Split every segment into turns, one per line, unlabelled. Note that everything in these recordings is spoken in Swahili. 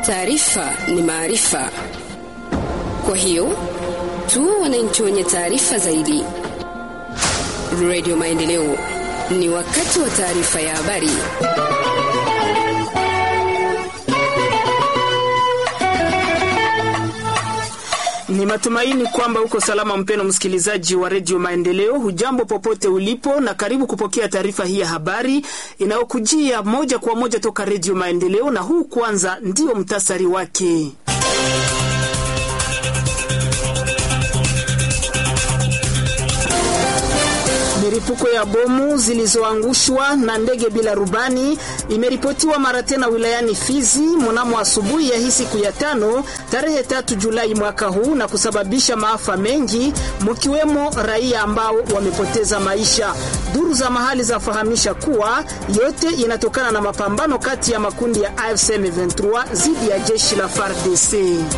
Taarifa ni maarifa, kwa hiyo tu wananchi wenye taarifa zaidi. Radio Maendeleo, ni wakati wa taarifa ya habari.
Ni matumaini kwamba uko salama, mpeno msikilizaji wa redio Maendeleo. Hujambo popote ulipo, na karibu kupokea taarifa hii ya habari inayokujia moja kwa moja toka redio Maendeleo, na huu kwanza ndio mtasari wake. Milipuko ya bomu zilizoangushwa na ndege bila rubani imeripotiwa mara tena wilayani Fizi mnamo asubuhi ya hii siku ya tano tarehe tatu Julai mwaka huu na kusababisha maafa mengi mkiwemo raia ambao wamepoteza maisha. Duru za mahali zafahamisha kuwa yote inatokana na mapambano kati ya makundi ya AFC M23 dhidi ya jeshi la FARDC.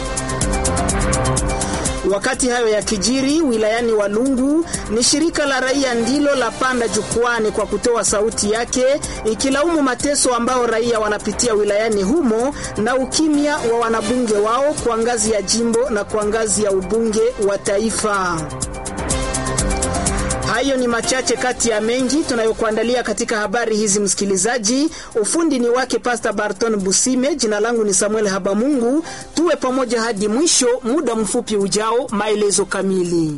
Wakati hayo ya kijiri wilayani Walungu, ni shirika la raia ndilo la panda jukwani kwa kutoa sauti yake ikilaumu mateso ambao raia wanapitia wilayani humo na ukimya wa wanabunge wao kwa ngazi ya jimbo na kwa ngazi ya ubunge wa taifa. Hayo ni machache kati ya mengi tunayokuandalia katika habari hizi, msikilizaji. Ufundi ni wake Pastor Barton Busime, jina langu ni Samuel Habamungu. Tuwe pamoja hadi mwisho. Muda mfupi ujao, maelezo kamili.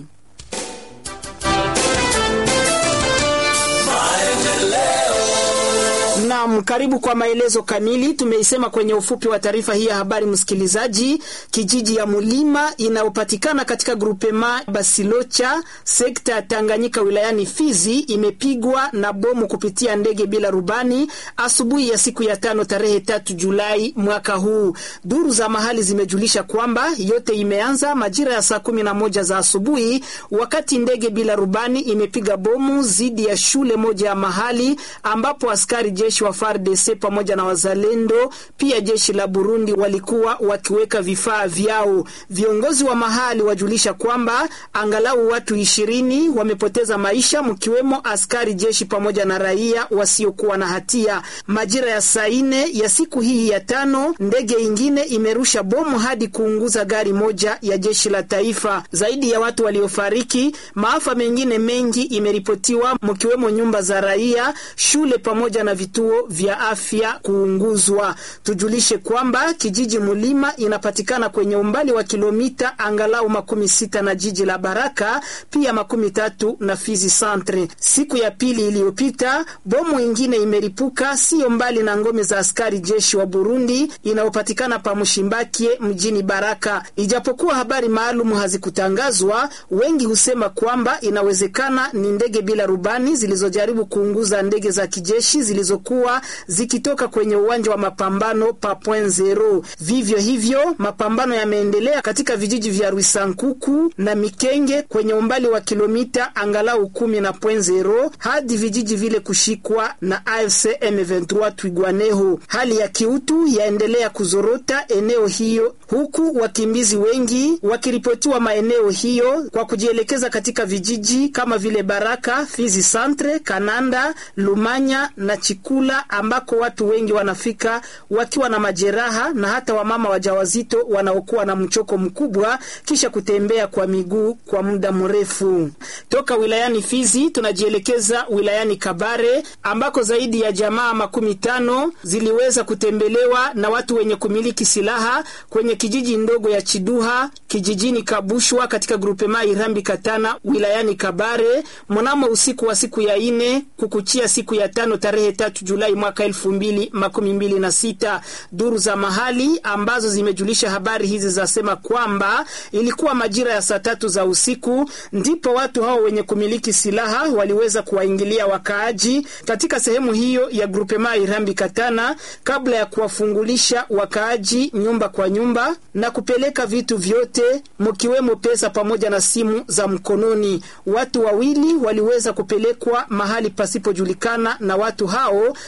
Naam, karibu kwa maelezo kamili. Tumeisema kwenye ufupi wa taarifa hii ya habari, msikilizaji. Kijiji ya Mulima inayopatikana katika grupema Basilocha, sekta ya Tanganyika, wilayani Fizi, imepigwa na bomu kupitia ndege bila rubani asubuhi ya siku ya tano tarehe tatu Julai mwaka huu. Duru za mahali zimejulisha kwamba yote imeanza majira ya saa kumi na moja za asubuhi, wakati ndege bila rubani imepiga bomu dhidi ya shule moja ya mahali ambapo askari jeshi wa FARDC pamoja na wazalendo pia jeshi la Burundi walikuwa wakiweka vifaa vyao. Viongozi wa mahali wajulisha kwamba angalau watu ishirini wamepoteza maisha mkiwemo askari jeshi pamoja na raia wasiokuwa na hatia. Majira ya saa nne ya siku hii ya tano, ndege ingine imerusha bomu hadi kuunguza gari moja ya jeshi la taifa. Zaidi ya watu waliofariki, maafa mengine mengi imeripotiwa mkiwemo nyumba za raia, shule pamoja na vituo vya afya kuunguzwa. Tujulishe kwamba kijiji Mulima inapatikana kwenye umbali wa kilomita angalau makumi sita na jiji la Baraka, pia makumi tatu na Fizi Centre. Siku ya pili iliyopita, bomu ingine imeripuka sio mbali na ngome za askari jeshi wa Burundi inayopatikana pa Mshimbakie mjini Baraka. Ijapokuwa habari maalum hazikutangazwa, wengi husema kwamba inawezekana ni ndege bila rubani zilizojaribu kuunguza ndege za kijeshi zilizokuwa zikitoka kwenye uwanja wa mapambano pa Point Zero. Vivyo hivyo mapambano yameendelea katika vijiji vya Rwisankuku na Mikenge kwenye umbali wa kilomita angalau kumi na Point Zero hadi vijiji vile kushikwa na AFC M23 Twigwaneho. Hali ya kiutu yaendelea kuzorota eneo hiyo, huku wakimbizi wengi wakiripotiwa maeneo hiyo kwa kujielekeza katika vijiji kama vile Baraka, Fizi Centre, Kananda, Lumanya na Chikula ambako watu wengi wanafika wakiwa na majeraha na hata wamama wajawazito wanaokuwa na mchoko mkubwa kisha kutembea kwa miguu kwa muda mrefu. Toka wilayani Fizi tunajielekeza wilayani Kabare ambako zaidi ya jamaa makumi tano ziliweza kutembelewa na watu wenye kumiliki silaha kwenye kijiji ndogo ya Chiduha kijijini Kabushwa katika grupema Irambi Katana wilayani Kabare mnamo usiku wa siku ya ine kukuchia siku ya tano tarehe tatu Julai mwaka elfu mbili makumi mbili na sita. Duru za mahali ambazo zimejulisha habari hizi zasema kwamba ilikuwa majira ya saa tatu za usiku ndipo watu hao wenye kumiliki silaha waliweza kuwaingilia wakaaji katika sehemu hiyo ya grupema Irambi Katana kabla ya kuwafungulisha wakaaji nyumba kwa nyumba na kupeleka vitu vyote mkiwemo pesa pamoja na simu za mkononi. Watu wawili waliweza kupelekwa mahali pasipojulikana na watu hao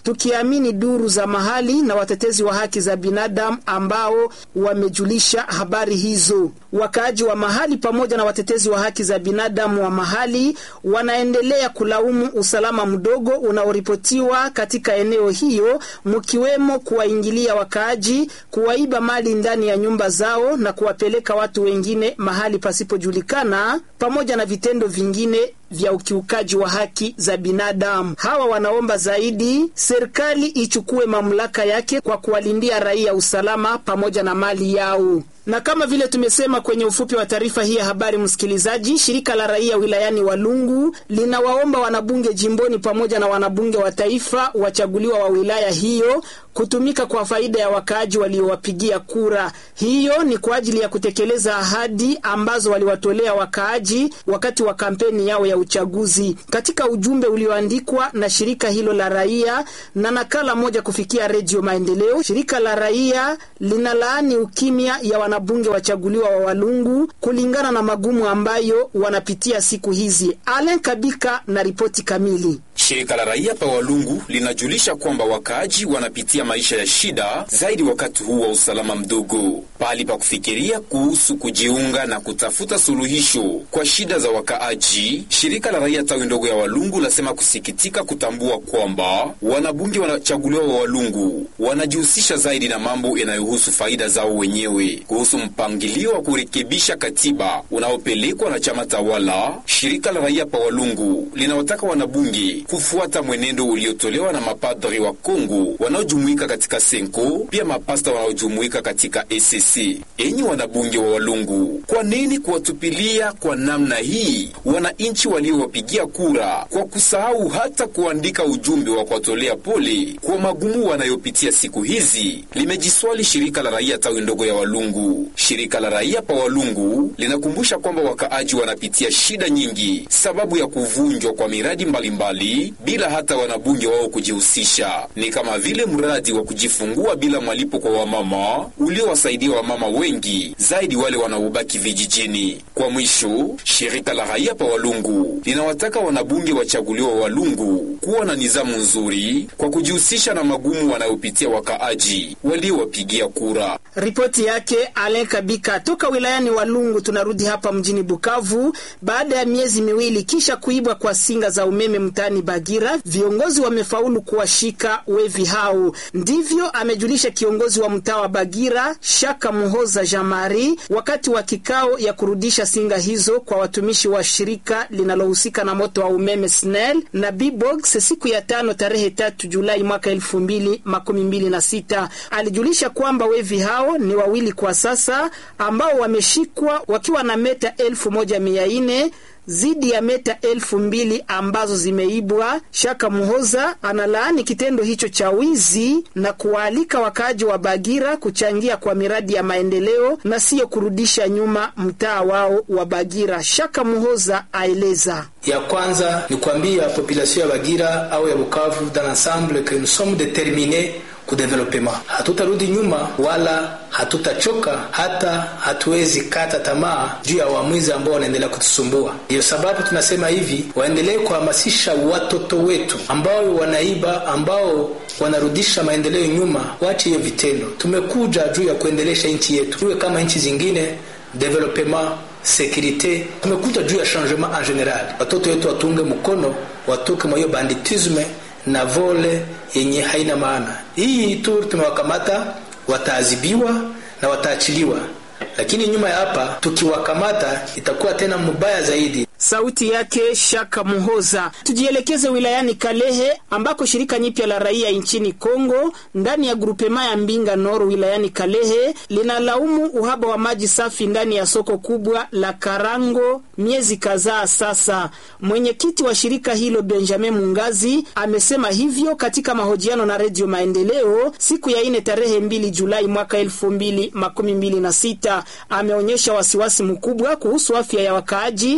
tukiamini duru za mahali na watetezi wa haki za binadamu ambao wamejulisha habari hizo. Wakaaji wa mahali pamoja na watetezi wa haki za binadamu wa mahali wanaendelea kulaumu usalama mdogo unaoripotiwa katika eneo hiyo, mkiwemo kuwaingilia wakaaji, kuwaiba mali ndani ya nyumba zao na kuwapeleka watu wengine mahali pasipojulikana, pamoja na vitendo vingine vya ukiukaji wa haki za binadamu. Hawa wanaomba zaidi serikali ichukue mamlaka yake kwa kuwalindia raia usalama pamoja na mali yao. Na kama vile tumesema kwenye ufupi wa taarifa hii ya habari, msikilizaji, shirika la raia wilayani Walungu linawaomba wanabunge jimboni pamoja na wanabunge wa taifa wachaguliwa wa wilaya hiyo kutumika kwa faida ya wakaaji waliowapigia kura. Hiyo ni kwa ajili ya kutekeleza ahadi ambazo waliwatolea wakaaji wakati wa kampeni yao ya uchaguzi. Katika ujumbe ulioandikwa na shirika hilo la raia na nakala moja kufikia Redio Maendeleo, shirika la raia linalaani ukimya ya wanabunge wachaguliwa wa Walungu kulingana na magumu ambayo wanapitia siku hizi. Alen Kabika na ripoti kamili.
Shirika la raia pa Walungu linajulisha kwamba wakaaji wanapitia maisha ya shida zaidi wakati huu wa usalama mdogo. Pahali pa kufikiria kuhusu kujiunga na kutafuta suluhisho kwa shida za wakaaji, shirika la raia tawi ndogo ya Walungu lasema kusikitika kutambua kwamba wanabunge wanachaguliwa wa Walungu wanajihusisha zaidi na mambo yanayohusu faida zao wenyewe. Kuhusu mpangilio wa kurekebisha katiba unaopelekwa na chama tawala, shirika la raia pa Walungu linawataka wanabunge kufuata mwenendo uliotolewa na mapadri wa Kongo wanaojumuika katika Senko, pia mapasta wanaojumuika katika ECC. Enyi wanabunge wa Walungu, kwa nini kuwatupilia kwa namna hii wananchi waliowapigia kura kwa kusahau hata kuandika ujumbe wa kuwatolea pole kwa magumu wanayopitia siku hizi? Limejiswali shirika la raia tawi ndogo ya Walungu. Shirika la raia pa Walungu linakumbusha kwamba wakaaji wanapitia shida nyingi sababu ya kuvunjwa kwa miradi mbalimbali mbali, bila hata wanabunge wao kujihusisha. Ni kama vile mradi wa kujifungua bila malipo kwa wamama uliowasaidia wamama wengi zaidi wale wanaobaki vijijini. Kwa mwisho, shirika la raia pa Walungu linawataka wanabunge wachaguliwa Walungu kuwa na nizamu nzuri kwa kujihusisha na magumu wanayopitia wakaaji waliowapigia kura.
Ripoti yake Alen Kabika toka wilayani Walungu. Tunarudi hapa mjini Bukavu baada ya miezi miwili kisha kuibwa kwa singa za umeme mtaani Bagira, viongozi wamefaulu kuwashika wevi hao. Ndivyo amejulisha kiongozi wa mtaa wa Bagira Shaka Muhoza Jamari wakati wa kikao ya kurudisha singa hizo kwa watumishi wa shirika linalohusika na moto wa umeme SNEL na Bbox siku ya tano tarehe tatu Julai mwaka elfu mbili makumi mbili na sita. Alijulisha kwamba wevi hao ni wawili kwa sasa ambao wameshikwa wakiwa na meta elfu moja mia nne zidi ya meta elfu mbili ambazo zimeibwa. Shaka Muhoza analaani kitendo hicho cha wizi na kuwaalika wakaaji wa Bagira kuchangia kwa miradi ya maendeleo na siyo kurudisha nyuma mtaa wao wa Bagira. Shaka Muhoza aeleza
ya kwanza ni kuambia population ya Bagira au ya Bukavu dans l'ensemble que nous sommes determinés kudevelopema. Hatutarudi nyuma wala hatutachoka, hata hatuwezi kata tamaa juu ya wamwizi ambao wanaendelea kutusumbua. Ndiyo sababu tunasema hivi, waendelee kuhamasisha watoto wetu ambao wanaiba, ambao wanarudisha maendeleo nyuma, wache hiyo vitendo. Tumekuja juu ya kuendelesha nchi yetu iwe kama nchi zingine, developema sekurite. Tumekuja juu ya changement en general. Watoto wetu watunge mkono, watoke mwa hiyo banditisme na vole yenye haina maana. Hii tu tumewakamata, wataadhibiwa na wataachiliwa, lakini nyuma ya hapa tukiwakamata itakuwa tena mubaya zaidi.
Sauti yake Shaka Muhoza. Tujielekeze wilayani Kalehe ambako shirika nyipya la raia nchini Kongo ndani ya grupema ya Mbinga Noro wilayani Kalehe linalaumu uhaba wa maji safi ndani ya soko kubwa la Karango miezi kadhaa sasa. Mwenyekiti wa shirika hilo Benjamin Mungazi amesema hivyo katika mahojiano na Redio Maendeleo siku ya ine tarehe mbili Julai mwaka elfu mbili makumi mbili na sita. Ameonyesha wasiwasi mkubwa kuhusu afya ya wakaaji hasa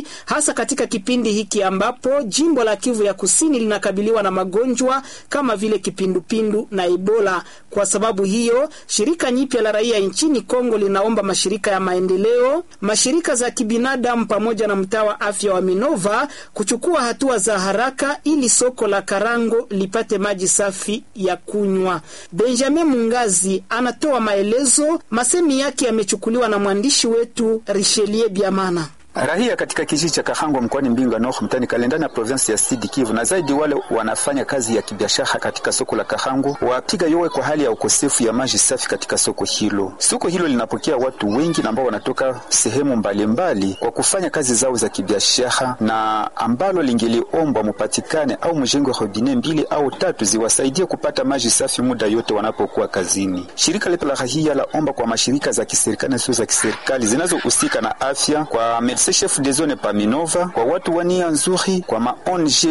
hasa katika kipindi hiki ambapo jimbo la Kivu ya Kusini linakabiliwa na magonjwa kama vile kipindupindu na Ebola. Kwa sababu hiyo, shirika nyipya la raia nchini Kongo linaomba mashirika ya maendeleo, mashirika za kibinadamu pamoja na mtaa wa afya wa Minova kuchukua hatua za haraka ili soko la Karango lipate maji safi ya kunywa. Benjamin Mungazi anatoa maelezo, masemi yake yamechukuliwa na mwandishi wetu Richelieu Biamana.
Rahia katika kijiji cha Kahango mkoani Mbinga North mtani Kalendani ya provinsi ya Sud Kivu na zaidi wale wanafanya kazi ya kibiashara katika soko la Kahango wapiga yowe kwa hali ya ukosefu ya maji safi katika soko hilo. Soko hilo linapokea watu wengi ambao wanatoka sehemu mbalimbali mbali kwa kufanya kazi zao za kibiashara na ambalo lingeliombwa mupatikane au mjengo robine mbili au tatu ziwasaidie kupata maji safi muda yote wanapokuwa kazini. Shirika letu la Rahia la omba kwa mashirika za kiserikali na sio za kiserikali zinazohusika na afya kwa chef de zone pa Minova kwa watu wania nzuri kwa ma ONG